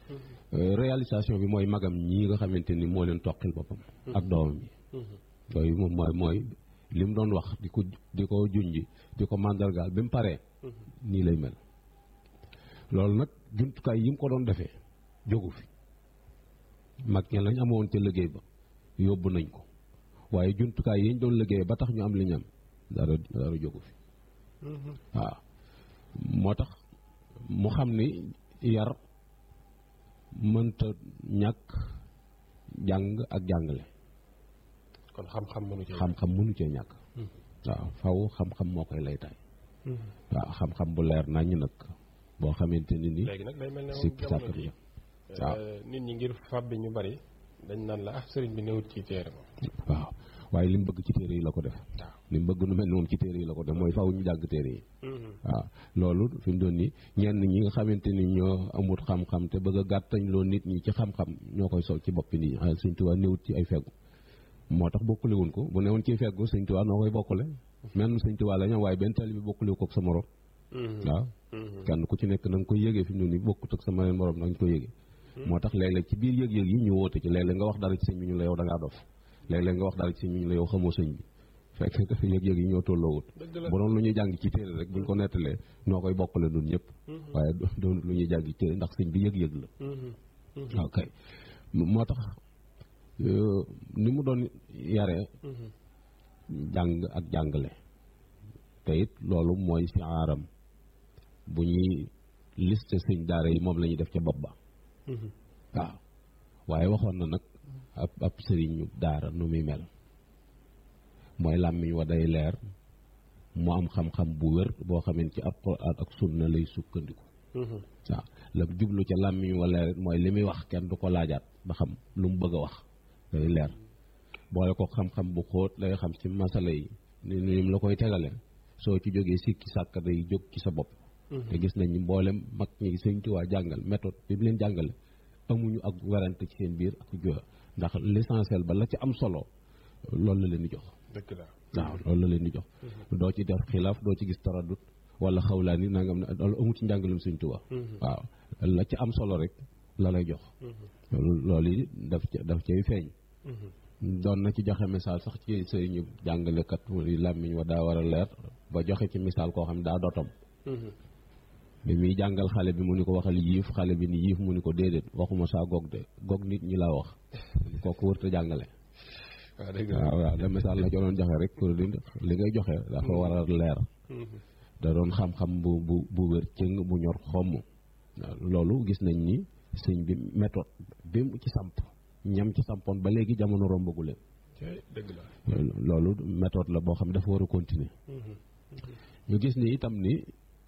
réalisation bi mooy magam ñii nga xamante ni moo leen toqil boppam ak doomam yi yooyu moom mooy mooy li mu doon wax di ko di ko junji di ko màndargaal bi mu paree nii lay mel loolu nag jumtukaay yi mu ko doon defee jógu fi mag ña lañ amoon ca liggéey ba yóbbu nañ ko waaye jumtukaay yi ñu doon liggéey ba tax ñu am li ñu am dara dara jógu fi waaw moo tax mu xam ni yar mënta ñàkk jàng ak jàngale kon xam-xam mënu ci xam-xam mënu cee ñàkk waaw faw xam-xam moo koy lay tay waaw xam-xam bu leer naññ nag boo xamante ni ni léegi nag day mel ne sikki moom sàkk jamono bi ji waaw nit ñi ngir fab bi ñu bari dañ naan la ah sëriñ bi newut ci téere moom waaw waaye li mu bëgg ci téere yi la ko def waaw li mu bëgg nu mel ni moom ci téere yi la ko def mooy faw ñu jàng téere yi waaw loolu fi mu doon ni ñenn ñi nga xamante ni ñoo amut xam-xam te bëgg a gàttañ loo nit ñi ci xam-xam ñoo koy sol ci boppi nit ñi ah Sëñ Tuubaa néewut ci ay feggu moo tax bokkule wuñ ko bu newoon ci feggu Sëñ Tuubaa noo koy bokkule même Sëñ Tuubaa la ñam waaye benn tali bi bokkule ko ak sa morom waaw kenn ku ci nekk na nga koy yëgee fi mu ne nii bokkut ak sa meneen morom na nga koy yëgee moo tax léeg-léeg ci biir yëg-yëg yi ñu woote ci léeg-léeg nga wax dara ci sëñ bi ñu la yow da ngaa dof léeg-léeg nga wax dara ci sëñ bi ñu la yow xamoo sëñ bi fekk yëg-yëg yi ñoo tolloowut dëgg la bu doon lu ñuy jàng ci téere rek buñ ko nettalee noo koy bokkale nun ñëpp waaye doon lu ñuy jàng ci téere ndax sëñ bi yëg-yëg la waaw kay moo tax ni mu doon yaree jàng ak jàngale te it loolu mooy si aaram bu ñuy liste sëñ daara yi moom la ñuy def ca bopp ba waaw waaye waxoon na nag ab ab sëriñu daara nu muy mel mooy làmmiñ wa day leer mu am xam-xam bu wér boo xamee ci alxuraan ak sunna lay sukkandiku waaw la jublu ca làmmiñ wa leer mooy li muy wax kenn du ko laajaat ba xam lu mu bëgg a wax day leer boole ko xam-xam bu xóot lay xam ci masala yi ni ni la koy tegale soo ci jógee sikki sàkk day jóg ci sa bopp te gis nañ ni mboolem mag ñi Sëñ Tuubaa jàngal méthode bi mu leen jàngale amuñu ak werante ci seen biir ak joxe ndax l'essentiel ba la ci am solo loolu la leen di jox dëgg la waaw loolu la leen di jox doo ci def xilaaf doo ci gis taradut wala xawlaan yi nangam ne loolu amu ci njàngalem Sëñ Tuubaa waaw la ci am solo rek la lay jox loolu yi daf ca daf cay feeñ doon na ci joxe misaal sax ci sëriñu jàngalekat mu ni làmmiñ wa daa war a leer ba joxe ci misaal koo xam ne daa dotom bi muy jàngal xale bi mu ni ko waxal yiif xale bi ni yiif mu ni ko déedéet waxuma saa gog de gog nit ñi laa wax kooku wërta jàngale waaw dëgg la waaw waaw da misaal la ci doon joxe rek pour li li ngay joxe dafa war a leer da doon xam-xam bu bu bu wér cëng bu ñor xomm loolu gis nañ ni sëñ bi méthode bi mu ci samp ñam ci sampoon ba léegi jamono rombagu leen dëgg la loolu méthode la boo xam dafa war a continuer ñu gis ni itam ni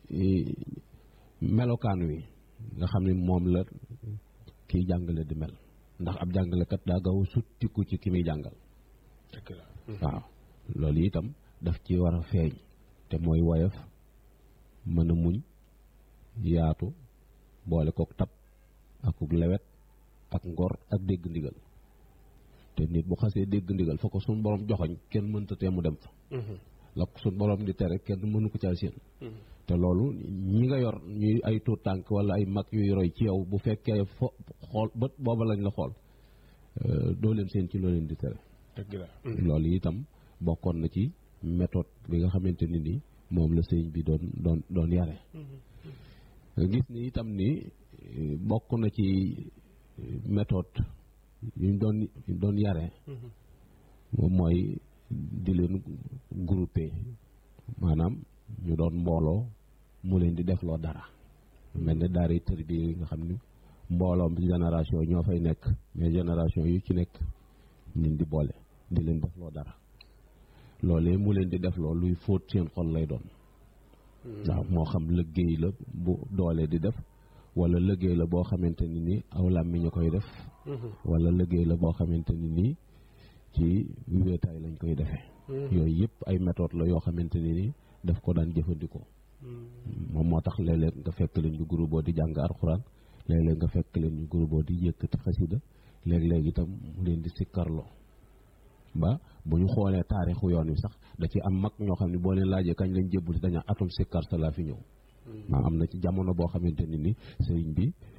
melokaan wi nga xam ne moom la kiy jàngale di mel ndax ab jàngalekat daa gaaw a suttiku ci ki muy jàngal dëgg la waaw loolu itam daf ci war a feeñ te mooy woyof mën a muñ yaatu boole kook tab akuk lewet ak ngor ak dégg ndigal te nit bu xasee dégg ndigal fa ko suñ borom joxoñ kenn mënta tee mu dem fa la ko suñ borom di tere kenn mënu ko caa séen te loolu ñi nga yor ñuy ay tuut tànk wala ay mag yuy roy ci yow bu fekkee fo xool bët booba lañ la xool doo leen seen ci loo leen di tere dëgg la loolu itam bokkoon na ci méthode bi nga xamante ni ni moom la sëñ bi doon doon doon yare gis ni itam ni bokk na ci méthode yu ñu doon doon yare moom mooy di leen groupé maanaam ñu doon mbooloo mu leen di defloo dara mel ne daara tër bi nga xam ni mbooloom bi génération ñoo fay nekk mais génération yu ci nekk ñu di boole di leen defloo dara loolee mu leen di defloo luy fóot seen xol lay doon waaw moo xam liggéey la bu doole di def wala liggéey la boo xamante ni nii aw làmmiñ ñu koy def wala liggéey la boo xamante ni nii ci wéetaay lañ koy defee yooyu yëpp ay méthode la yoo xamante ni nii daf ko daan jëfandikoo moom moo tax léeg-léeg nga fekk leen ñu groupe di jàng alxuraan léeg-léeg nga fekk leen ñu groupe di yëkkati xasida léeg-léeg itam mu leen di sikkarloo ba bu ñu xoolee taarixu yoon wi sax da ci am mag ñoo xam ne boo leen laajee kañ lañ jébbul si dañaa atum sikkar sa laa fi ñëw maa am na ci jamono boo xamante ni ni sëriñ bi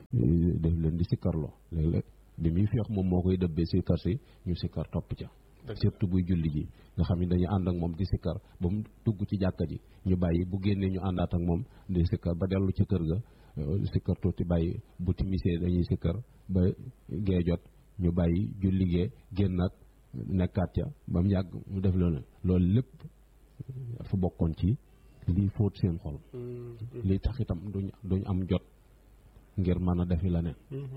def leen di sikkarloo léeg-léeg bi muy feex moom moo koy dëbbee sikkar si ñu sikkar topp ca surtout buy julli ji nga xam ne dañuy ànd ak moom di sikkar ba mu dugg ci jàkka ji ñu bàyyi bu génnee ñu àndaat ak moom di sikkar ba dellu ci kër ga sikkar tuuti bàyyi bu timisee dañuy sikkar ba gee jot ñu bàyyi julli gee génnaat nekkaat ca ba mu yàgg mu def loolu loolu lépp dafa bokkoon ci lii fóot seen xol lii tax itam duñ duñ am jot ngir mën a defi la neen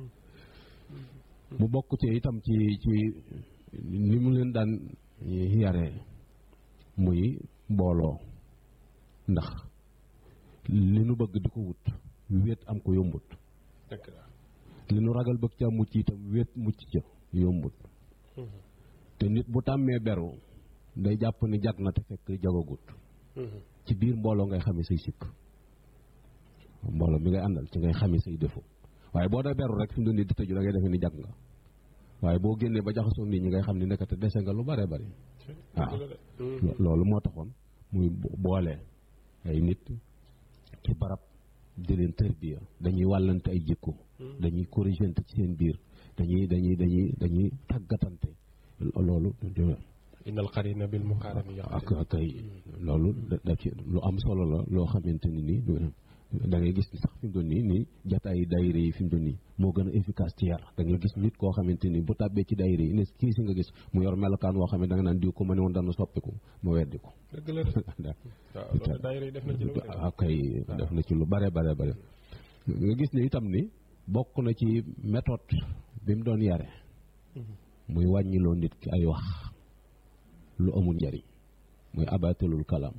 mu bokk ci itam ci ci ni mu leen daan yaree muy mbooloo ndax li nu bëgg di ko wut wéet am ko yombut li nu ragal bëgg ca mucc itam wéet mucc ca yombut te nit bu tàmmee beru day jàpp ni jag na te fekk jagagut ci biir mbooloo ngay xamee say sikk mbooloo mi ngay àndal ci ngay xamee say défaut waaye boo dee beru rek fi mu doon di tëju da ngay defee ni jag nga waaye boo génnee ba jaxasoo nit ñi ngay xam ni nekkate dese nga lu bare bari waaw loolu moo taxoon muy boole ay nit ci barab di leen tërbiya dañuy wàllante ay jikko dañuy corrigente ci seen biir dañuy dañuy dañuy dañuy tàggatante loolu innal qarina bil muqarami ak kay loolu da ci lu am solo la loo xamante ni nii da ngay gis ni sax fi mu doon nii nii jataayi daayira yi fi mu doon nii moo gën a efficace ci yar da ngay gis nit koo xamante ni bu tàbbee ci daayira yi ne kii si nga gis mu yor melokaan woo xam ne da nga naan diw ko ma ne woon dana soppiku ma weddi ko dëgg la waaw daayira yi def na ci lu waaw kay def na ci lu bare bare bare nga gis ne itam ni bokk na ci méthode bi mu doon yare muy wàññiloo nit ki ay wax lu amul njariñ muy abatalul kalaam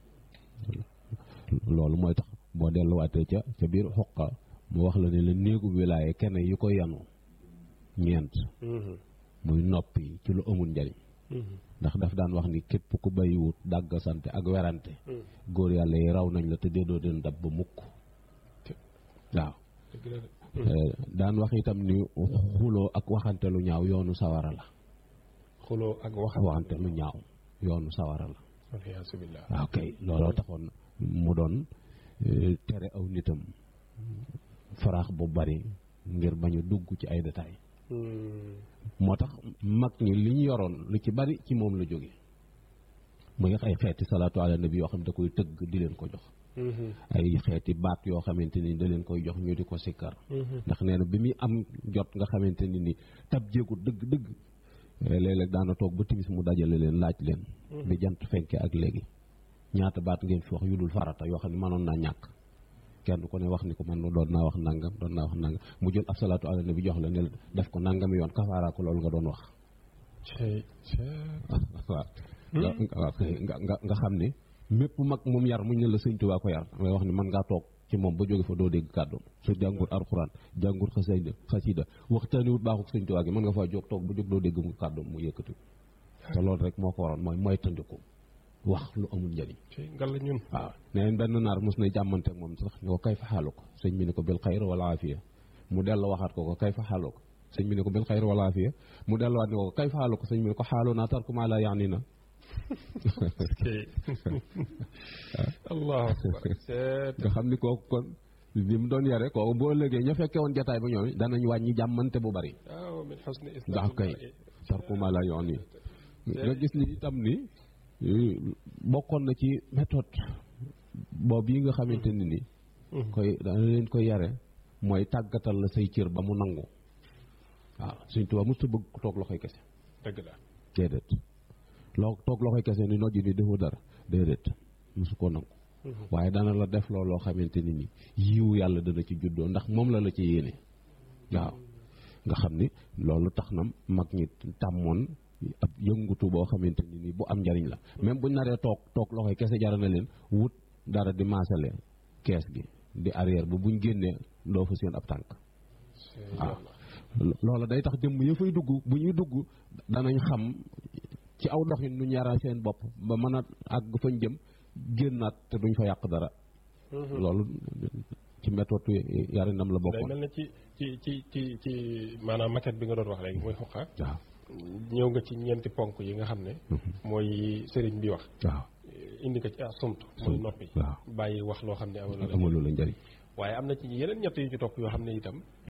loolu mooy tax boo delluwaatee ca ca biir xoqa mu wax la ne la néegu wilaaye kenn yi ko yanu ñeent muy noppi ci lu amul njariñ ndax daf daan wax ni képp ku bàyyiwut dàgg sante ak werante góor yàlla yi raw nañ la te déedoo den dab ba mukk waaw daan wax itam ni xuloo ak waxante lu ñaaw yoonu sawara la xuloo ak waxante lu ñaaw yoonu sawara la alhamdulilah waaw kay looloo taxoon mu doon tere aw nitam faraax bu bari ngir bañ a dugg ci ay détails moo tax mag ñi li ñu yoroon lu ci bari ci moom la jóge muy ay xeeti salaatu ala nabi yoo xam ne da koy tëgg di leen ko jox ay xeeti baat yoo xamante ni da leen koy jox ñu di ko sikkar ndax nee na bi muy am jot nga xamante ni ni tab jéegu dëgg dëgg léeg-léeg daana toog ba timis mu dajale leen laaj leen bi jant fenke ak léegi ñaata baat ngeen fi wax yu dul farata yoo xam ne mënoon naa ñàkk kenn ko ne wax ni ko man doon naa wax nangam doon naa wax nangam mu jël ab salaatu ala nabi jox la ne la def ko nangami yoon kafaara ko loolu nga doon wax waaw waaw nga nga nga xam ne mépp mag moom yar muñ ne la sëñ Tuubaa ko yar may wax ni mën ngaa toog ci moom ba jóge fa doo dégg kàddoom su jàngur alxuraan jàngur xasida xasida waxtaani wut baaxuk sëñ Tuubaa gi mën nga faa jóg toog ba jóg doo dégg mu kàddoom mu yëkkati te loolu rek moo ko waroon mooy mooy tëndiku wax lu amul njëriñ ngal la ñun waaw neen benn naar mos na jàmmante ak moom sax ne ko kay fa xaalu ko sëñ bi ne ko bil xayr wala afiya mu dellu waxaat ko ko kay fa xaalu ko sëñ bi ne ko bil xayr wala afiya mu delluwaat ne ko kay fa xaalu ko sëñ bi ne ko xaalu naa tarku maa laa yaani na allahu akbar nga xam ni kooku kon li mu doon yare kooku boo ëllëgee ña fekkee woon jataay ba ñoom danañ wàññi jàmmante bu bari waaw min husni ndax kay tarku maa laa yaani nga gis ni itam ni bokkoon na ci méthode boobu yi nga xamante ni ni koy dana leen koy yare mooy tàggatal la say cër ba mu nangu waaw suñ tubaab mosut bëgg ko toog loxoy kese dëgg la déedéet loo toog loxoy kese ni nojji ni defoo dara déedéet mosu koo nangu waaye dana la def loolu loo xamante ni ni yiwu yàlla dana ci juddoo ndax moom la la ci yéene waaw nga xam ni loolu tax na mag ñi tàmmoon ab yëngutu boo xamante ni nii bu am njariñ la même buñ naree toog toog loxoy kese jara na leen wut dara di maasale kees gi di arrière ba buñ génnee doo fa seen ab tànk waaw loola day tax jëmm ya fay dugg bu ñuy dugg danañ xam ci aw doxin nu ñaara seen bopp ba mën a àgg fañ jëm génnaat te duñ fa yàq dara loolu ci méthode yarinam la bokkoon day mel ne ci ci ci ci ci maanaam maquette bi nga doon wax léegi mooy xoqa waaw ñëw nga ci ñeenti ponk yi nga xam ne mooy sëriñ bi wax waaw indi ko ci assumt mooy noppi waaw bàyyi wax loo xam ne amul amalu la njariñ waaye am na ci yeneen ñett yu ci topp yoo xam ne itam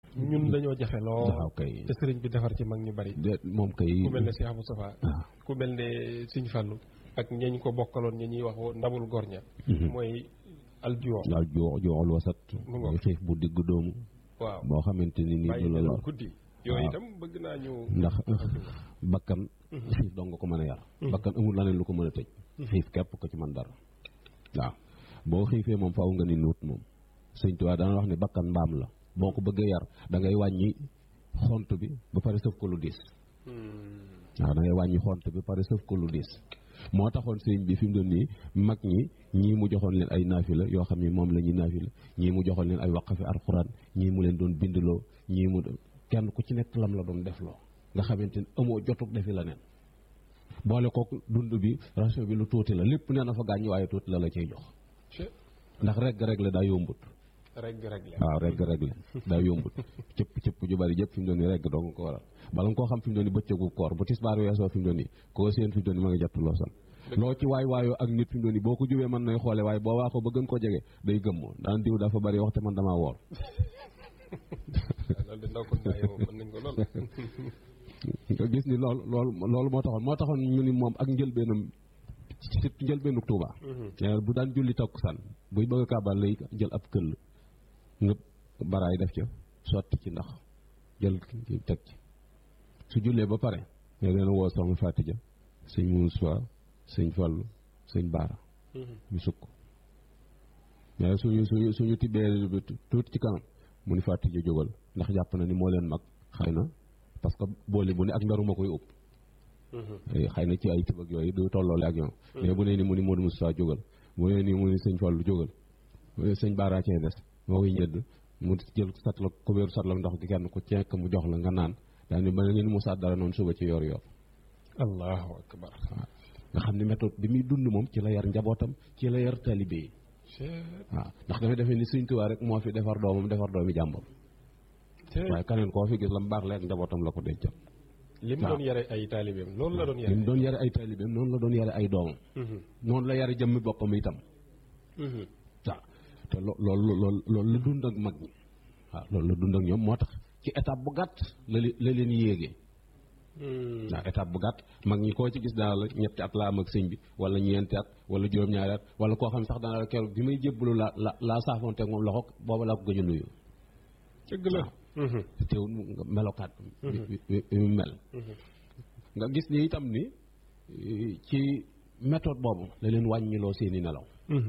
ñun dañoo jafe lool waaw kay te sëriñ bi defar ci mag ñu bari de moom kay ku mel ne Cheikh Moustapha waaw ku mel ne Sëñ Fallu ak ñañ ko bokkaloon ñi ñuy wax ndabul gorña mooy aljuwa daal joo joxol wasat Mu ngoog. xiif bu digg doomu waaw boo xamante ni nii bàyyi du la nelaw lor guddi yooyu waaw. itam bëgg naa ñu ndax bakkan xiif dong nga ko mën a yar bakkan amul leneen lu ko mën a tëj xiif képp ko ci man dara waaw boo xiifee moom faaw nga ni nuut moom sëñ Tuubaa dana wax ne bakkan mbaam la boo ko bëggee yar da ngay wàññi xont bi ba pare sëf ko lu diis waaw da ngay wàññi xont bi ba pare sëf ko lu diis moo taxoon sëñ bi fi mu doon nii mag ñi ñii mu joxoon leen ay naafila yoo xam ni moom la ñuy naafila ñii mu joxoon leen ay waqafi alxuraan ñii mu leen doon bindloo ñii mu kenn ku ci nekk lam la doon defloo nga xamante ni amoo jotug defi la neen boole kook dund bi ration bi lu tuuti la lépp nee na fa gaañ waaye tuuti la la cay jox ndax regg rek la daa yombut rek rek la waaw regg rek la daa yombut cëpp cëpp ju bari jëpp fi mu doon nii regg doo nga ko waral bala nga koo xam fi mu doon nii bëccëgu koor bu tisbaar weesoo fi mu doon nii koo seen fi mu doon nii ma nga jàpp loo san loo ci waay waayoo ak nit fi mu doon nii boo ko jubee mën nay xoole waaye boo waaxoo ba gën koo jege day gëmmoo daan diw dafa bari wax te man damaa woor loolu de ndaw ko ndaay moom mën nañ ko lool nga gis ni loolu loolu loolu moo taxoon moo taxoon ñu ni moom ak njëlbeenam ci njëlbeenu Tuuba bu daan julli takkusaan buy bëgg a kaabal lay jël ab këll nga baraay def ca sotti ci ndax jël teg ci su jullee ba pare ne leen woo soxna Fatija sëñ Moussa sëñ Fallu sëñ Baara ñu sukk mais suñu suñu suñu tibbee tuuti ci kanam mu ni Fatija jógal ndax jàpp na ni moo leen mag xëy na parce que boole bu ne ak mberu ma koy ëpp xëy na ci ay tib ak yooyu du tolloole ak ñoom mais bu nee ni mu ni Modou Moussa jógal bu nee ni mu ni sëñ Fallu jógal sëñ Baara cee des moo koy ñedd mu jël satla kubéeru satla ndox gi kenn ku ceek mu jox la nga naan daa ni ba ngeen mu saat dara noonu suba ci yor yor allahu akbar nga xam ne méthode bi muy dund moom ci la yar njabootam ci la yar talibé yi waaw ndax dafay defee ni Sëñ Tuubaa rek moo fi defar doomam defar doomi jàmbur waaye keneen koo fi gis la mu baax la ak njabootam la ko dencal li mu doon yare ay taalibeem loolu la doon yare li mu doon yare ay taalibeem noonu la doon yare ay doomam noonu la yare jëmmi boppam itam waaw te lo loolu loolu loolu la dund ak mag ñi waaw loolu la dund ak ñoom moo tax ci étape bu gàtt la la leen yéegee waaw étape bu gàtt mag ñi koo ci gis daal la ñetti at laa am ak sëñ bi wala ñeenti at wala juróom-ñaari at wala koo xam sax daana la keroog bi may jébbalu la la laa saafoonte ak moom loxo booba laa ko gëj a nuyu dëgg la te teewul nga melokaat bi mu mel nga gis ni itam ni ci méthode boobu la leen wàññiloo seeni nelaw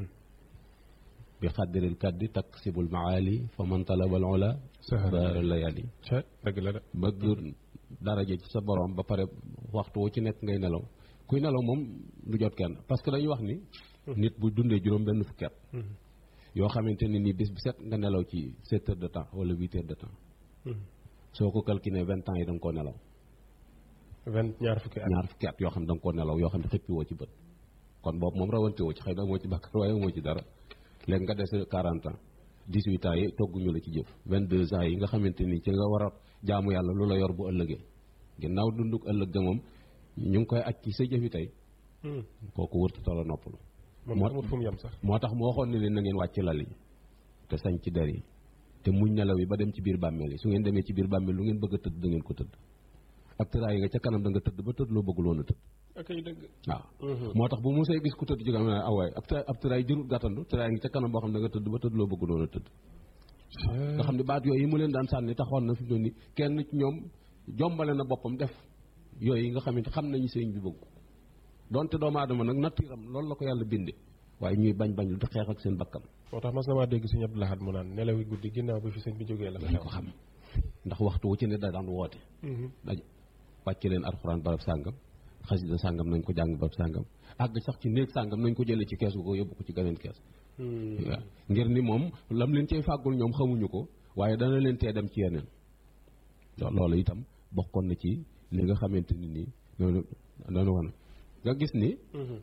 bi xaddiril kaddi taksibul maali fa man talabal ola sahara layali dëgg la de bëgg daraja ci sa borom ba pare waxtu wu ci nekk ngay nelaw kuy nelaw moom du jot kenn parce que dañuy wax ni nit bu dundee juróom benn fukki at yoo xamante ne ni bis bi set nga nelaw ci sept heures de temps wala huit heures de temps soo ko calculé vingt ans yi da nga koo nelaw vingt ñaar fukki at ñaar fukki at yoo xam ne da nga koo nelaw yoo xam ne xëppi woo ci bët kon boobu moom rawante woo ci xëy na moo ci bàkkar waaye moo ci dara léegi nga des quarante ans dix huit ans yi togguñu la ci jëf vingt deux ans yi nga xamante ni ci nga war a jaamu yàlla lu la yor bu ëllëgee ginnaaw dunduk ëllëg ga moom ñu ngi koy aj ci sa jëfi tey kooku wërtu tala noppalu moom amul fu mu yem sax moo tax mu waxoon ne leen na ngeen wàcc lal yi te sañ ci der yi te muñ nelaw yi ba dem ci biir bàmmeel yi su ngeen demee ci biir bàmmeel lu ngeen bëgg a tëdd da ngeen ko tëdd ak tëraay yi nga ca kanam da nga tëdd ba tëdd loo bëggul woon a tëdd akay dëgg waaw moo tax bu mosee gis ku tëdd ci kanam aw waay ab tëraay jërul gàttandu tëraay ngi ca kanam boo xam ne da nga tëdd ba tëdd loo bëggul woon a tëdd nga xam ne baat yooyu yi mu leen daan sànni taxoon na fi mu ni kenn ci ñoom jombale na boppam def yooyu yi nga xamante xam nañu sëñ bi bëgg donte doomu aadama nag nattiram loolu la ko yàlla binde waaye ñuy bañ bañ lu di xeex ak seen bakkan moo tax mas na maa dégg sëñ Abdou Lahad mu naan nelawi guddi ginnaaw bi fi sëñ bi jógee la dañ ko xam ndax waxtu wu ci ne da daan woote daj wàcce leen alxuraan barab sàngam xasida sàngam nañ ko jàng barab sàngam àgg sax ci néeg sàngam nañ ko jëlee ci kees gu ko yóbbu ko ci geneen kees waaw ngir ni moom lam leen cay fàggul ñoom xamuñu ko waaye dana leen tee dem ci yeneen loolu itam bokkoon na ci li nga xamante ni nii noonu noonu wan nga gis ni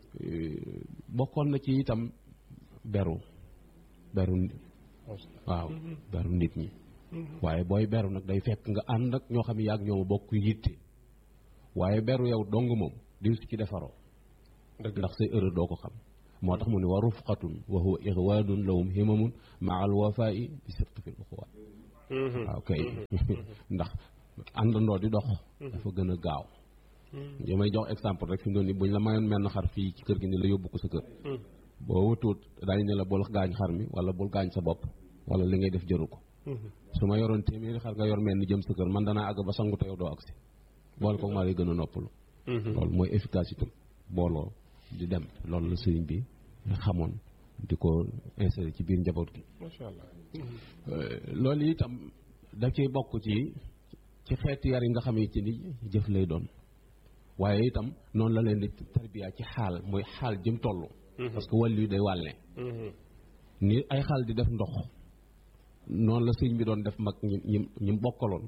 bokkoon na ci itam beru beru waaw beru nit ñi waaye booy beru nag day fekk nga ànd ak ñoo xam ne yaag ñooma bokk yitte waaye beru yow dong moom di su ci defaroo ndax say erreur doo ko xam moo tax mu ne wa rufqatun wa huwa ixwaanun lahum himamun maa al wafaa'i bi sirtu fi l uxuwaat waaw kay ndax àndandoo di dox dafa gën a gaaw li may jox exemple rek fi mu doon ni buñ la mayoon menn xar fii ci kër gi ni la yóbbu ko sa kër boo wëtuut daañu ne la bul gaañ xar mi wala bul gaañ sa bopp wala li ngay def jëru ko su ma yoroon téeméeri xar nga yor mel ni jëm sa kër man danaa àgg ba sangu te yow doo agsi boole ko maa lay gën a noppalu loolu mooy efficacité booloo di dem loolu la sëriñ bi xamoon di ko insérer ci biir njaboot gi macha allah loolu itam da ciy bokk ci ci xeeti yar yi nga xamante ni jëf lay doon waaye itam noonu la leen di tarbiya ci xaal mooy xaal jëm toll parce que wàllu yi day wàlle ni ay xaal di def ndox noonu la sëñ bi doon def mag ñi ñi ñi bokkaloon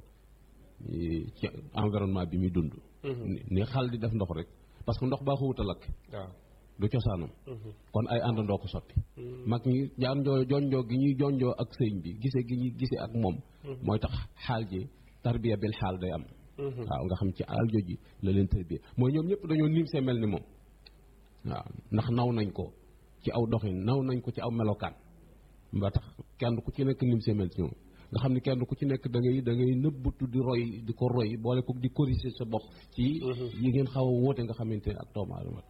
ci environnement bi muy dund ni xaal di def ndox rek parce que ndox baa xawut a lakk waaw du cosaanam kon ay àndandoo ko sotti mag ñi jaanjoo jonjoo gi ñuy jonjoo ak sëñ bi gise gi ñuy gise ak moom mooy tax xaal ji tarbiya bil xaal day am waaw nga xam ci alal jooji la leen tarbiya mooy ñoom ñëpp dañoo niim see mel ni moom waaw ndax naw nañ ko ci aw doxin naw nañ ko ci aw melokaan ba tax kenn ku ci nekk niim see mel ci ñoom nga xam ne kenn ku ci nekk da ngay da ngay nëbbatu di roy di ko roy boole ko di corriger sa bopp ci yi ngeen xaw a wóote nga xamante ne ak doomu aadama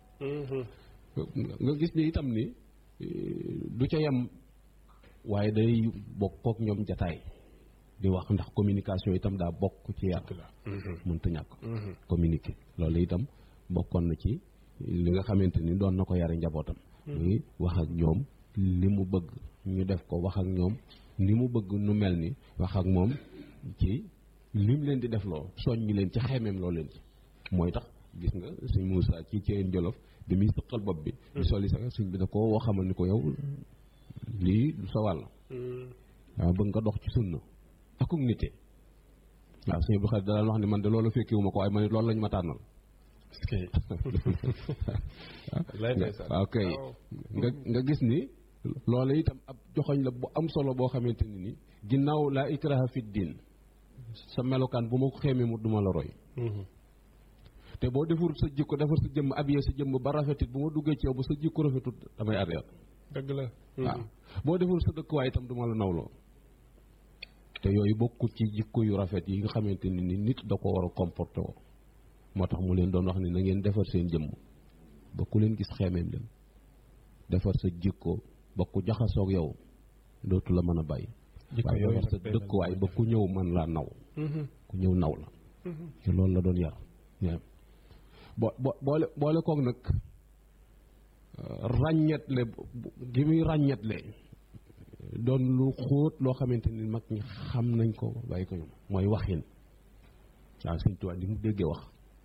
nga gis ni itam ni du ca yem waaye day bokk kook ñoom jataay di wax ndax communication itam daa bokk ci yar mënta ñàkk communiquer loolu itam bokkoon na ci li nga xamante ni doon na ko yare njabootam muy wax ak ñoom li mu bëgg ñu def ko wax ak ñoom ni mu bëgg nu mel ni wax ak moom ci lim leen di def loo soññi leen ci xemeem loo leen ci mooy tax gis nga suñ Moussa ci ceen jolof bi muy sëqal bopp bi di soli sax suñ bi da ko woo xamal ni ko yow lii du sa wàll waaw bëgg nga dox ci sunna akuk nite waaw suñu bu xarit da daan wax ni man de loolu fekkiwu ma ko waaye man loolu lañ ma tànnal waaw kay nga nga gis ni loolu itam ab joxoñ la bu am solo boo xamante ni ni ginnaaw laa ikraha fi diin sa melokaan bu ma ko xeemee mu duma la roy te boo defur sa jikko defar sa jëmm abiyee sa jëmm ba rafetit bu ma duggee ci yow bu sa jikko rafetut damay arrière dëgg la waaw boo defur sa dëkkuwaay itam duma la nawloo te yooyu bokkul ci jikko yu rafet yi nga xamante ni ni nit da ko war a comporté woo moo tax mu leen doon wax ni na ngeen defar seen jëmm ba ku leen gis xeemeem leen defar sa jikko ba ku jaxasoog yow dootu la mën a bàyyi waaye defar sa dëkkuwaay ba ku ñëw man laa naw ku ñëw naw la te loolu la doon yar bo bo boole boole koog nag ràññetle gi muy ràññetle doon lu xóot loo xamante ni mag ñi xam nañ ko bàyyi ko ñoom mooy waxin waaw Sëñ Tuubaa ni mu déggee wax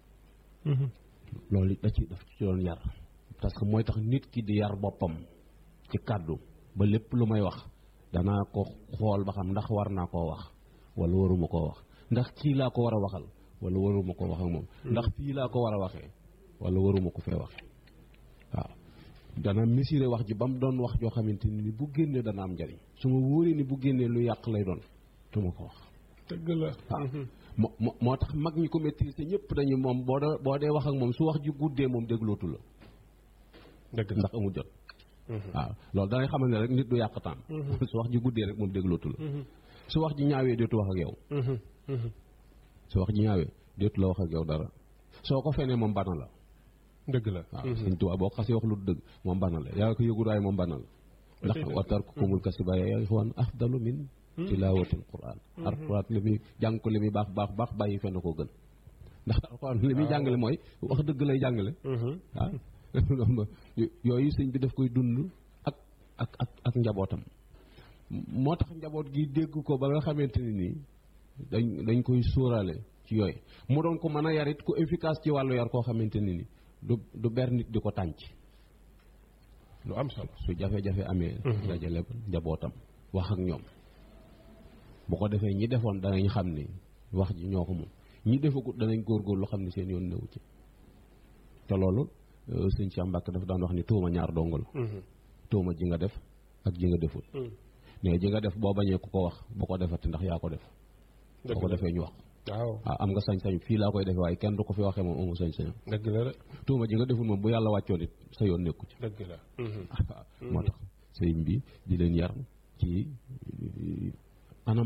loolu da ci daf ci doon yar parce que mooy tax nit ki di yar boppam ci kàddu ba lépp lu may wax danaa ko xool ba xam ndax war naa koo wax wala waruma koo wax ndax kii laa ko war a waxal wala waruma ko wax ak moom ndax fii laa ko war a waxee wala waruma ko fee waxee waaw dana mesurer wax ji ba mu doon wax joo xamante ni bu génnee dana am njariñ su ma wóoree ni bu génnee lu yàq lay doon du ma ko wax dëgg la waaw moo moo moo tax mag ñi ko maîtriser ñëpp dañu moom boo dee boo dee wax ak moom su wax ji guddee moom déglootu la dëgg la ndax amul jot waaw loolu danay xamal ne rek nit du yàq temps su wax ji guddee rek moom déglootu la su wax ji ñaawee dootu wax ak yow su wax ji ñaawee dootu la wax ak yow dara soo ko fenee moom bana la dëgg la waaw sëñ Tuubaa boo xasee wax lu dëgg moom bana la yaa ko yëgul waaye moom bana la ndax wa tarkukumul kasiba ya ixwaan afdalu min tilaawatil quraan alquran li muy jàng ko li muy baax baax baax bàyyi fenn koo gën ndax alquran li muy jàngale mooy wax dëgg lay jàngale waaw yooyu sëñ bi daf koy dund ak ak ak ak njabootam moo tax njaboot gi dégg ko ba nga xamante ni nii dañ dañ koy sóoraale ci yooyu mu doon ko mën a yarit ku efficace ci wàllu yar koo xamante ni ni du du ber nit di ko tànc lu am solo su jafe-jafe amee dajale njabootam wax ak ñoom bu ko defee ñi defoon danañ xam ni wax ji ñoo ko moom ñi defagut danañ góorgóorlu xam ni seen yoon newu ci te loolu sëñ Cheikh Mbacke dafa daan wax ni tuuma ñaar dong la tuuma ji nga def ak ji nga defut mais ji nga def boo bañee ku ko wax bu ko defati ndax yaa ko def boo ko defee ñu wax waaw waaw am nga sañ-sañ fii laa koy defee waaye kenn du ko fi waxee moom amu sañ-sañam dëgg la de tuuma ji nga deful moom bu yàlla wàccoon it sa yoon nekku ci dëgg la moo tax sëriñ bi di leen yar ci anam boobu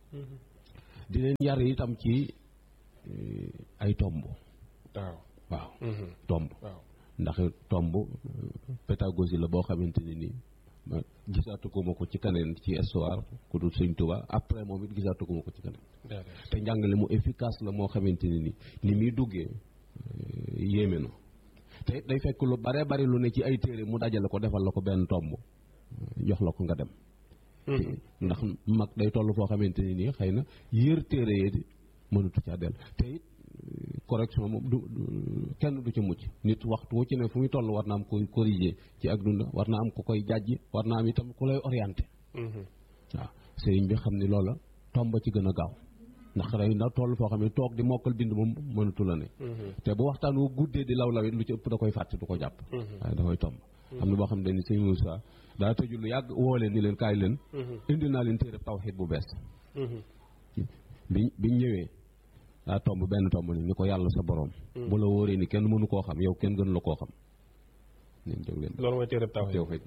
di leen yar itam ci ay tomb waaw waaw tomb waaw ndax tomb pédagogie la boo xamante ne nii ma gisaatuguma ko ci keneen ci histoire ku dul Sëñ Tuubaa après moom it gisaatuguma ko ci keneen te njàngale mu efficace la moo xamante ne ni ni muy duggee yéeme na te day fekk lu bare bari lu ne ci ay téere mu dajale ko defal la ko benn tomb jox la ko nga dem ndax mag day toll foo xamante ne nii xëy na yër téere yee di mënatu caa del te it correction moom du kenn du ci mucc nit waxtu wu ci ne fu muy toll war na am koy corriger ci ak dunda war na am ku koy jàjji war na am itam ku lay orienté waaw sëriñ bi xam ni loola tomba ci gën a gaaw ndax rey ndax toll foo xam ne toog di mokkal bind moom mënatu la ne te bu waxtaan wu guddee di law lawit lu ci ëpp da koy fàtte du ko jàpp waaye da koy tomb am na boo xam ne ni sëñ Moussa daa tëju lu yàgg woo leen ni leen kaay leen indi naa leen téere tawxiid bu bees bi biñ ñëwee daa tomb benn tomb ni ni ko yàlla sa borom bu la wóoree ni kenn mënu koo xam yow kenn gën la koo xam nañ jóg leen loolu mooy téere tawxiid tawxiid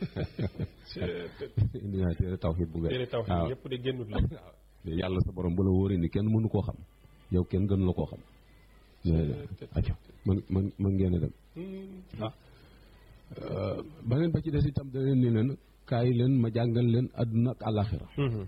bi indi naa téere tawxiid bu bees téere tawxiid yëpp de génnut la yàlla sa borom bu la wóoree ni kenn mënu koo xam yow kenn gën la koo xam aco man man man ngeen a dem ah beneen ba ci des itam da leen ni leen kaay leen ma jàngal leen àdduna ak àllaaxira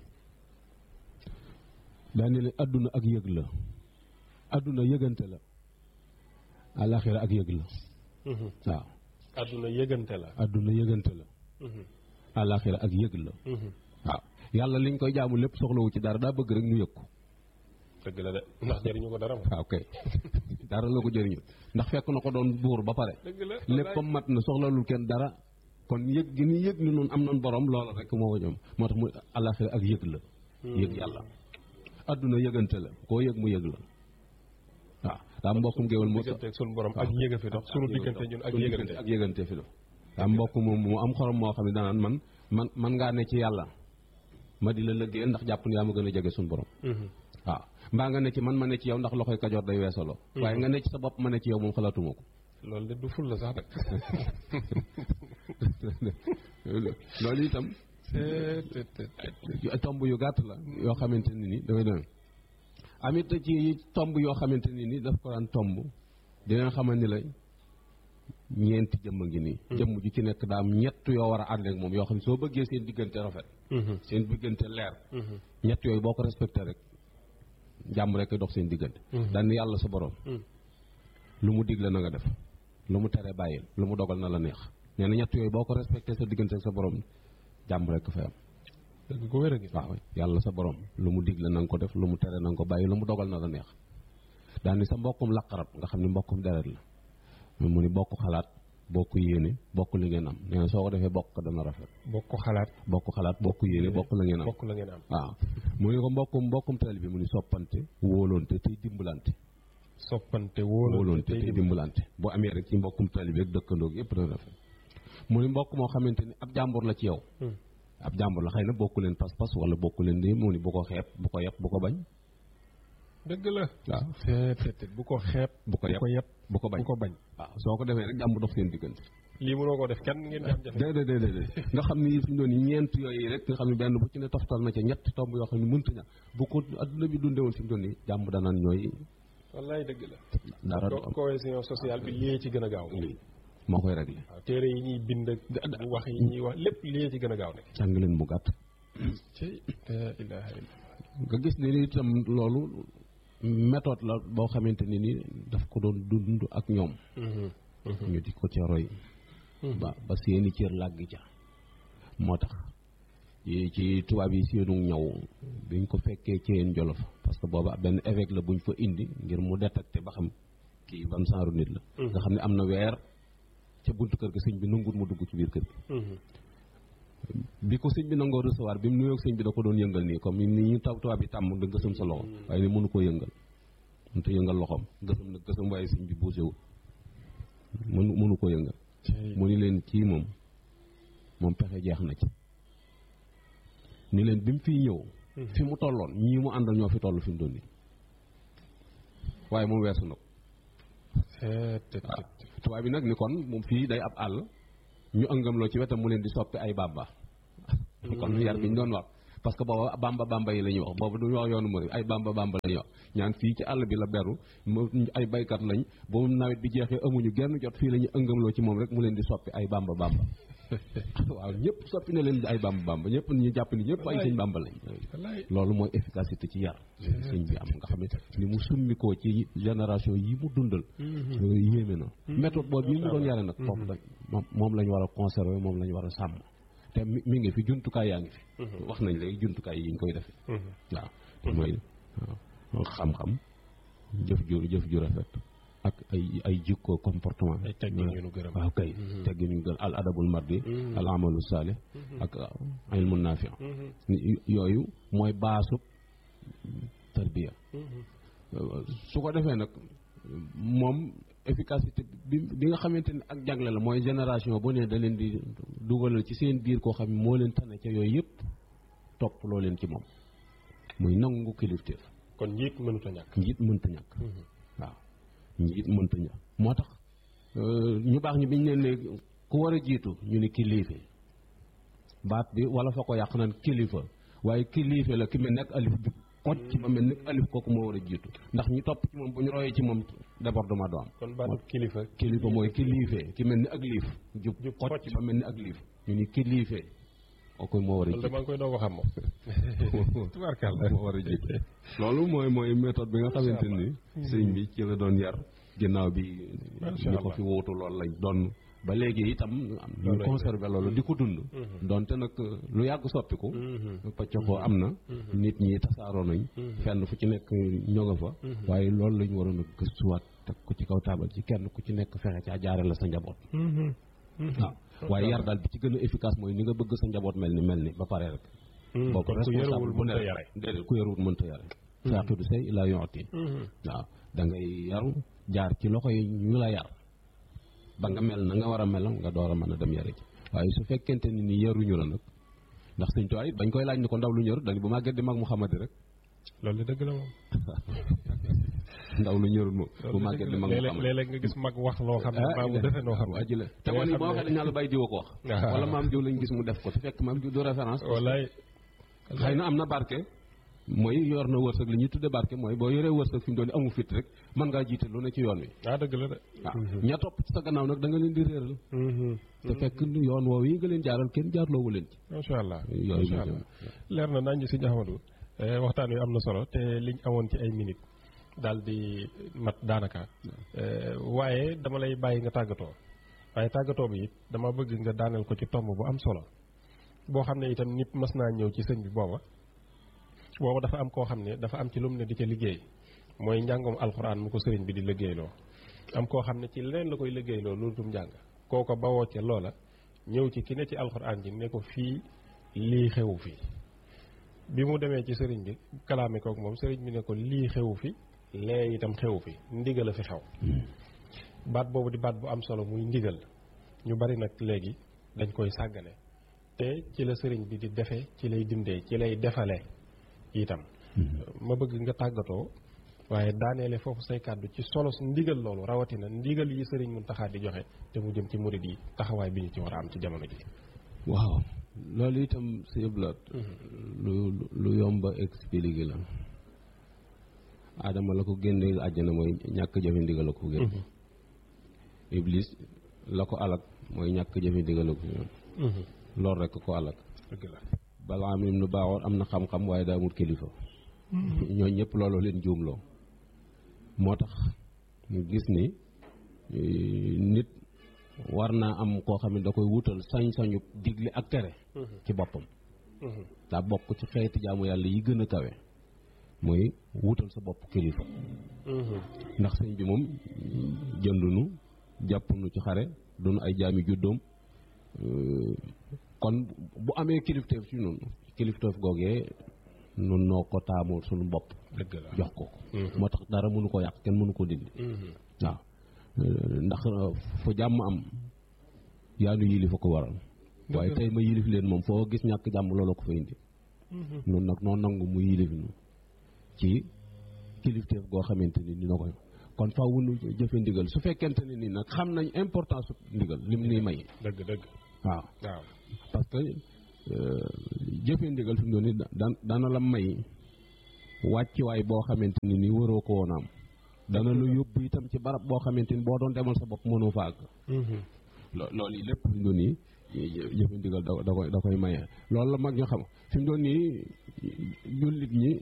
daa ne leen àdduna ak yëg la àdduna yëgante la àllaaxira ak yëg la waaw àdduna yëgante la àdduna yëgante la àllaaxira ak yëg la waaw yàlla liñ koy jaamu lépp soxlawu ci dara daa bëgg rek ñu yëg ko dëgg la de ndax jëriñu ko dara waaw kay dara la ko jëriñu ndax fekk na ko doon buur ba pare dëgg la lépp comme mat na soxlalul kenn dara kon yëg gi ni yëg ni noonu am nañ borom loola rek moo ko ñoom moo tax mu àllaaxira ak yëg la yëg yàlla àdduna yëgante la koo yëg mu yëg la waaw daa mbokkum géwal mu diggante suñu borom ak yëga fi dox suñu diggante ñun ak yëgante ak yëgante fi dox daa mbokk moom mu am xorom moo xam ne danaan man man man ngaa ne ci yàlla ma di la lëggee ndax jàpp ne yaa ma gën a jege suñu borom waaw mbaa nga ne ci man ma ne ci yow ndax loxoy kajoor day weesaloo waaye nga ne ci sa bopp ma ne ci yow moom xalaatuma ko loolu de du ful la sax nag loolu itam tomb yu gàtt la yoo xamante ni ni dafay doon amit ci tomb yoo xamante ni ni daf ko daan tomb dina xamal ni la ñeenti jëmm a ngi nii jëmm ju ci nekk daa am ñett yoo war a ànd ak moom yoo xam ne soo bëggee seen diggante rafet seen diggante leer ñett yooyu boo ko respecté rek jàmm rek dox seen diggante daan yàlla sa borom lu mu digle na nga def lu mu tere bàyyil lu mu dogal na la neex nee na ñett yooyu boo ko respecté sa diggante ak sa borom jàmm rek fay am dëgg ko wér a ngi waaw yàlla sa borom lu mu digle na nga ko def lu mu tere na nga ko bàyyi lu mu dogal na la neex daan ni sa mbokkum laqarab nga xam ne mbokkum deret la mu ni bokk xalaat bokk yéene bokk li ngeen am nee na soo ko defee bokk ko dana rafet bokk xalaat bokk xalaat bokk yéene bokk la ngeen am bokk la ngeen am waaw mu ni ko mbokkum mbokkum teel bi mu ni soppante wóolonte tey dimbalante soppante wóolonte tey dimbalante bu amee rek ci mbokkum teel bi ak dëkkandoog yëpp dana rafet mu ni mbokk moo xamante ni ab jàmbur la ci yow ab jàmbur la xëy na bokku leen pas-pas wala bokku leen di mu ni bu ko xeeb bu ko yeb bu ko bañ dëgg la waaw te bu ko xeeb bu ko yeb bu ko bañ bu ko bañ waaw soo ko defee rek jàmm dox seen diggante lii mënoo ko def kenn ngeen jàmm jafe déedéet déedéet nga xam ni fi mu doon ñeent yooyu rek nga xam ne benn bu ci ne toftal na ca ñett tomb yoo xam ne mënta ña bu ko adduna bi dundee woon fi mu doon nii jàmm danaan ñooy wallaay dëgg la dara du am cohésion sociale bi lii ci gën a gaaw moo koy réglé waaw téere yi ñuy bind ak wax yi ñuy wax lépp lii ci gën a gaaw ne jàng leen mu gàtt ci la ilaha illa nga gis ne ni itam loolu méthode la boo xamante ni ni daf ko doon dund ak ñoom ñu di ko ca roy ba ba seeni cër làgg ca moo tax ci tubaab yi seenu ñaw biñ ko fekkee ci yeen jolof parce que booba benn évêque la buñ fa indi ngir mu détecté ba xam kii ban saaru nit la nga xam ne am na weer ca buntu kër gi sëñ bi nanguwul mu dugg ci biir kër gi bi ko sëñ bi nangoo recevoir bi mu nuyoo sëñ bi da ko doon yëngal nii comme ni ñu taw tubaab yi tàmm da gësam sa loxo waaye ni mënu koo yëngal mënu ko yëngal loxoom gësam nag gësam waaye sëñ bi bougéwul mënu mënu koo yëngal mu ni leen kii moom moom pexe jeex na ci ni leen bi mu fiy ñëw fi mu tolloon ñii mu àndal ñoo fi toll fi mu doon nii waaye moom weesu na ko waaw tubaab bi nag ni kon moom fii day ab àll ñu ëngam loo ci wetam mu leen di soppi ay bàbba kon yar bi ñu doon wax parce que booba bamba bamba yi la ñuy wax boobu du wax yoonu murid ay bamba bamba la ñuy wax ñaan fii ci àll bi la beru mu ay baykat lañ ba mu nawet bi jeexee amuñu genn jot fii la ñu ëngamloo ci moom rek mu leen di soppi ay bamba bamba waaw ñëpp soppi na leen ay bamba bamba ñëpp ñu jàpp ni ñëpp ay sëñ bamba lañ loolu mooy efficacité ci yar sëñ bi am nga xam ne ni mu summikoo ci génération yi mu dundal yéeme na méthode boobu yi mu doon yare nag foofu lañ moom lañ war a conserver moom lañ war a sàmm te mi ngi fi jumtukaay yaa ngi fi wax nañ léegi jumtukaay yi ñu koy defee waaw te mooy xam-xam jëf ju jëf ju rafet ak ay ay jikko comportement ay teggin yu nu gërëm waaw kay teggin yu gën al adabul mardi al amalu salih ak ilmu naafi yooyu mooy baasub tarbiya su ko defee nag moom efficacité bi bi nga xamante ni ak jagle la mooy génération bu ne da leen di dugalal ci seen biir koo xam ne moo leen tane ca yooyu yëpp topp loo leen ci moom muy nangu kilifteef kon njiit mënut a ñàkk njiit mënta ñàkk waaw njiit mënta ñàkk moo tax ñu baax ñi biñ leen ne ku war a jiitu ñu ne kilife baat bi wala fa ko yàq naan kilifa waaye kilife la ki mel nekk alif bi kocc ba mel nekk alif kooku moo war a jiitu ndax ñu topp ci moom bu ñu royee ci moom débordement do am kon baatu kilifa kilifa mooy kilife ki mel ni ak liif jub kocc ba mel ni ak liif ñu ni kilife kooku moo war a jiitu maa ngi koy doog a xam moom tubaarkàlla moo war a jiitu loolu mooy mooy méthode bi nga xamante ni sëñ bi ci la doon yar ginnaaw bi ñu ko fi wóotu loolu lañ doon ba léegi itam ñu conservé loolu di ko dund donte nag lu yàgg soppiku pacc ko am na nit ñi tasaaroo nañ fenn fu ci nekk ñoo nga fa waaye loolu lañ waroon a gëstuwaat teg ko ci kaw taabal ci kenn ku ci nekk fexe caa jaare la sa njaboot waaw waaye yar daal bi ci gën a efficace mooy ni nga bëgg sa njaboot mel ni mel ni ba pare rek boobu responsable bu ne déedéet ku yaruwul mënta yare faaqidu say laa yooti waaw da ngay yaru jaar ci loxo yi ñu la yar ba nga mel na nga war a melam nga door a mën a dem yare ci waaye su fekkente ni ni yaruñu la nag ndax sëñ tuwaay it bañ koy laaj ni ko ndaw lu ñëru dañu bu màgget di mag Muhammad rek loolu dëgg la moom ndaw lu ñërul moom bu màgget di mag Muhammad léeg-léeg nga gis mag wax loo xam ne maam mu defee noo xam waa ji la te wala boo waxee dañ naa la bàyyi diwa ko wax wala maam diw lañ gis mu def ko te fekk maam diw du référence wallaay xëy na am na barke mooy yor na wërsëg li ñuy tudde barke mooy boo yoree wërsëg fi mu doon amu fit rek mën ngaa jiite lu ne ci yoon wi ah dëgg la de waaw ña topp ci sa gannaaw nag da nga leen di réeral te fekk yoon woowu yi nga leen jaaral kenn jaarloowu leen ci macha allah yooyu macha allah leer na nañ si Ahmadou waxtaan wi am na solo te liñ amoon ci ay minutes daal di mat daanaka waaye dama lay bàyyi nga tàggatoo waaye tàggatoo bi it dama bëgg nga daaneel ko ci tomb bu am solo boo xam ne itam nit mas naa ñëw ci sëñ bi booba booba dafa am koo xam ne dafa am ci lu mu ne di ca liggéey mooy njàngum alxuraan mu ko sëriñ bi di liggéeyloo am koo xam ne ci leneen la koy liggéeyloo loolu tum njàng kooko bawoo ca loola ñëw ci ki ne ci alxuraan ji ne ko fii lii xewu fi bi mu demee ci sëriñ bi kalaame kook moom sëriñ bi ne ko lii xewu fi lee itam xewu fi ndigal a fi xew baat boobu di baat bu am solo muy ndigal ñu bari nag léegi dañ koy sàggane te ci la sëriñ bi di defee ci lay dindee ci lay defale itam ma bëgg nga tàggatoo waaye daaneele foofu say kàddu ci solo ndigal loolu rawatina ndigal yi sëriñ Muntaxa di joxe te mu jëm ci murid yi taxawaay bi ñu ci war a am ci jamono ji waaw loolu itam si blaat lu lu yomba expliqué la Adama la ko génne àjjana mooy ñàkk jëfe ndigal la ko génne Iblis la ko alak mooy ñàkk jëfe ndigal la ko génne loolu rekk ko alak dëgg la balaa am nu baaxoon am na xam-xam waaye daa amul kilifa ñooñu ñëpp looloo leen juumloo moo tax ñu gis ni nit war naa am koo xam ne da koy wutal sañ-sañu digle ak tere ci boppam daa bokk ci xeeti jaamu yàlla yi gën a kawe mooy wutal sa bopp kilifa ndax sëñ bi moom jëndunu jàppunu ci xare dunu ay jaami juddoom kon bu amee kilifteef ci noonu kilifteef googee nun noo ko taamoo suñu bopp dëgg la jox ko moo tax dara mënu ko yàq kenn mënu ko dindi waaw ndax fu jàmm am yaa nu yilif a ko waral waaye tey ma yilif leen moom foo gis ñàkk jàmm loolu ko fa indi noonu nag noo nangu mu yilif nu ci kilifteef goo xamante ni dina koy kon faaw nu jëfe ndigal su fekkente ne ni nag xam nañ importance ndigal lim nuy may dëgg dëgg waaw waaw parce que jëfe ndigal fi mu doon ni da- dana la may wàccuwaay boo xamante ni ni waroo ko woon a am dana la yóbbu itam ci barab boo xamante ni boo doon demal sa bopp mënoo fa àgg lo- loolu yi lépp fi mu doon nii jëfe ndigal da da koy da koy maye loolu la mag ñu xam fi mu doon nii jullit ñi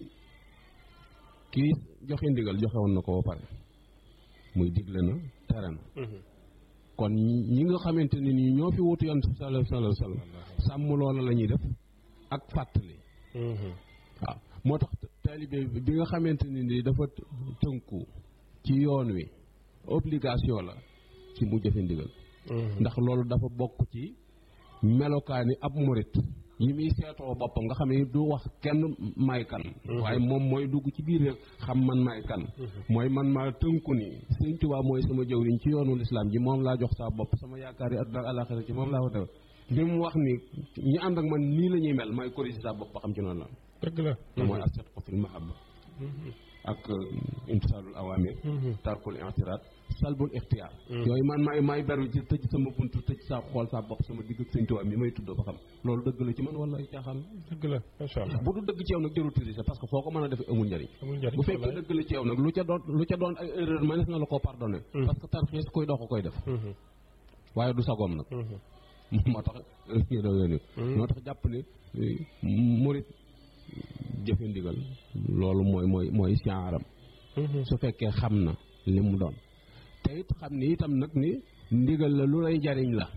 kii joxe ndigal joxe woon na ko ba pare muy digle na tere na kon ñi nga xamante ne nii ñoo fi wutu yoon sallallahu alayhi wa sallam sàmm loola la ñuy def ak fàttali waaw moo tax taalibe bi nga xamante ne nii dafa tënku ci yoon wi obligation la ci mu jëfe ndigal ndax loolu dafa bokk ci melokaani ab murit yi muy seetoo boppam nga xam ne du wax kenn may kan waaye moom mooy dugg ci biir rek xam man may kan mooy man maa tënku ni Sëñ Tuubaa mooy sama jëwriñ ci yoonu lislaam ji moom laa jox saa bopp sama yaakaar yi àdduna ak àllaaxira ci moom laa ko def bi mu wax ni ñi ànd ak man nii la ñuy mel may corrigé saa bopp ba xam ci noonu la dëgg la mooy as-sidqu fil mahabba ak imtisaalul awaamir tarkul i'tiraad salbul ixtiyaar yooyu man maay maay beru ci tëj sama buntu tëj saa xool saa bopp sama digg ak Sëñ Tuubaa mi may tuddoo ba xam loolu dëgg la ci man wala ay caaxaan dëgg la macha allah bu du dëgg ci yow nag jarul tricher parce que foo ko mën a defee amul njariñ amul njariñ bu fekkee dëgg la ci yow nag lu ca doon lu ca doon ay erreur mënees na la koo pardonné parce que tarxiis koy dox koy def waaye du sagoom nag moo tax ñu doon yónni moo tax jàpp ne murit jëfe ndigal loolu mooy mooy mooy siaaram su fekkee xam na li mu doon te it xam ni itam nag ni ndigal la lu lay jariñ la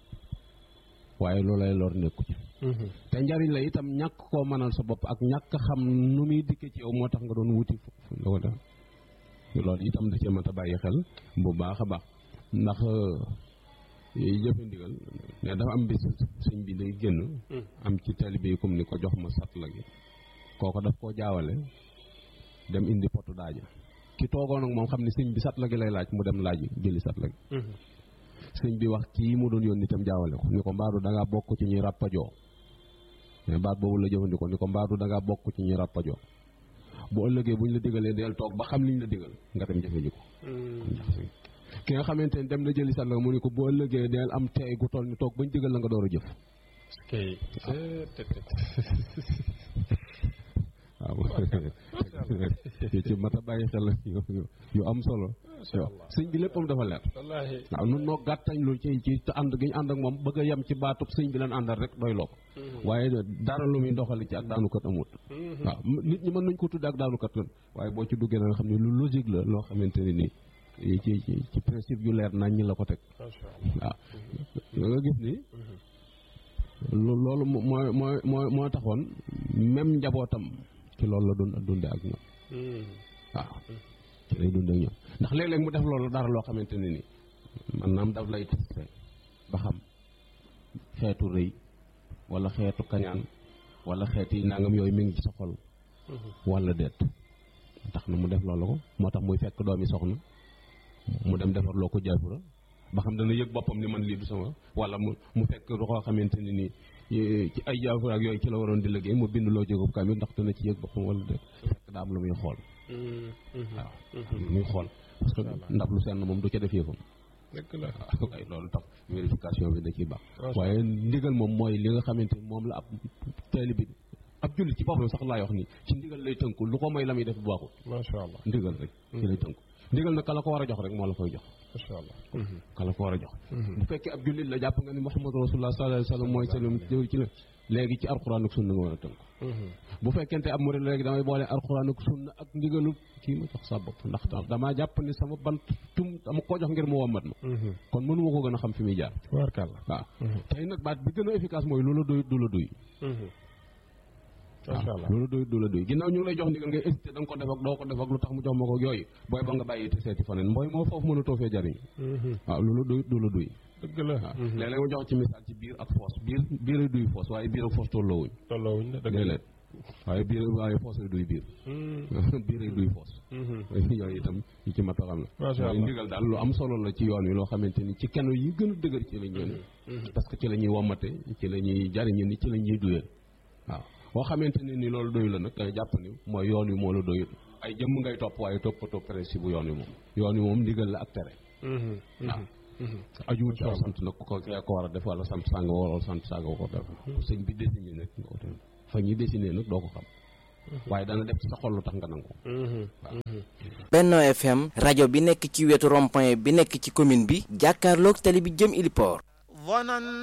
waaye lu lay lor nekku ci te njariñ la itam ñàkk koo mënal sa bopp ak ñàkk xam nu muy dikke ci yow moo tax nga doon wuti fu la ko def loolu itam da cee mat a bàyyi xel bu baax a baax ndax jëfe ndigal ne dafa am bis sëñ bi day génn am ci taalibe yi comme ni ko jox ma sat la gi kooko daf koo jaawale dem indi potu daaja ki toogoon ak moom xam ne sëñ bi sat la gi lay laaj mu dem laaj jëli sat la gi sëñ bi wax kii mu doon yónni itam jaawale ko ni ko mbaadu da ngaa bokk ci ñuy ràppajoo mais baat boobu la jëfandikoo ni ko mbaadu da ngaa bokk ci ñuy ràppajoo bu ëllëgee buñ la digalee del toog ba xam liñ la digal nga dem jëfe ji ko ki nga xamante ne dem na jëli sat la mu ni ko bu ëllëgee del am teey gu toll ni toog bañ digal la nga door a jëf kay waaw ci mat a bàyyi xel yu am solo sëñ bi léppam dafa leer wallaahi waaw nun noo gàttañ lu ci ci ànd gi ñu ànd ak moom bëgg a yem ci baatub sëñ bi leen àndal rek doy loo ko waaye dara lu muy doxali ci ak daanukat amut waaw nit ñi mën nañ ko tudde ak daanukat lan waaye boo ci duggee na nga xam ne lu logique la loo xamante ne nii ci ci ci principe yu leer nañ ñi la ko teg macha allah waaw nga gis ni loolu mooy mooy mooy moo taxoon même njabootam ci loolu la doon dunde ak ñoom waaw ci lay dunde ak ñoom ndax léeg-léeg mu def loolu dara loo xamante ne ni man naam daf lay testé ba xam xeetu rëy wala xeetu kañaan wala xeeti nangam yooyu mi ngi ci sa xol wala déet tax na mu def loolu ko moo tax muy fekk doomi soxna mu dem defar loo ko jaafura ba xam dana yëg boppam ni man lii du sama wala mu mu fekk koo xamante ne ni ci ay jaafura ak yooyu ci la waroon di liggéey mu bind loo jógub kamit ndax dana ci yëg boppam wala déet fekk daa am lu muy xool waaw lu muy xool parce que ndab lu senn moom du ca def yëfam dëgg la waaye loolu tax vérification bi da ciy baax waaye ndigal moom mooy li nga xamante ni moom la ab taalibe bi ab jullit ci boppam sax laay wax ni ci ndigal lay tënku lu ko may la muy def bu baaxul macha allah ndigal rek ci lay tënku ndigal nag ka la ko war a jox rek moo la koy jox macha allah ka la ko war a jox bu fekkee ab jullit la jàpp nga ni Muhammadu Rasulullah sallallahu alayhi wa sallam mooy sallam jëw ci la léegi ci alxuraan ak sunna nga war a tënku bu fekkente ab murid léegi damay boole alxuraan ak sunna ak ndigalu kii ma jox sa bopp ndax damaa jàpp ni sama bant tum dama ko jox ngir mu wommat ma kon mënu ma ko gën a xam fi muy jaar tubaarkàlla waaw tey nag baat bi gën a efficace mooy loola doy du la doy macha allah loolu doy du la doy ginnaaw ñu ngi lay jox ndigal ngay hésité da nga ko def ak doo ko def ak lu tax mu jox ma ko yooyu booy ba nga bàyyi te seeti faneen mbooy moo foofu mën a toofee jariñ waaw loolu doy du la doy dëgg la waaw léeg-léeg ma jox ci misaal ci biir ak foos biir biir ay duy foos waaye biir ak foos tolloowuñ tolloowuñ la dëgg la déedéet waaye biir waaye foos ay duy biir biir ay duy foos yooyu itam yi ci mat a xam la macha waaye allah ndigal daal lu am solo la ci yoon wi loo xamante ni ci keno yi gën a dëgër ci la ñu parce que ci la ñuy wommate ci la ñuy jariñe ni ci la ñuy duyee waaw boo xamante ne ni loolu doyu la nag danga jàpp ni mooy yoon wi moo la doyut ay jëmm ngay topp waaye toppatoo principe bu yoon wi moom yoon wi moom ndigal la ak tere waaw ajuwut ci sant nag ko kee ko war a def wala sant sàng wala sant sàng ko def sëñ bi désigné nag nga ko def fa ñuy dessiné nag doo ko xam waaye dana def ci sa xol lu tax nga nangu ko Benno FM rajo bi nekk ci wetu rond-point bi nekk ci commune bi jàkkaarloog tali bi jëm Iliport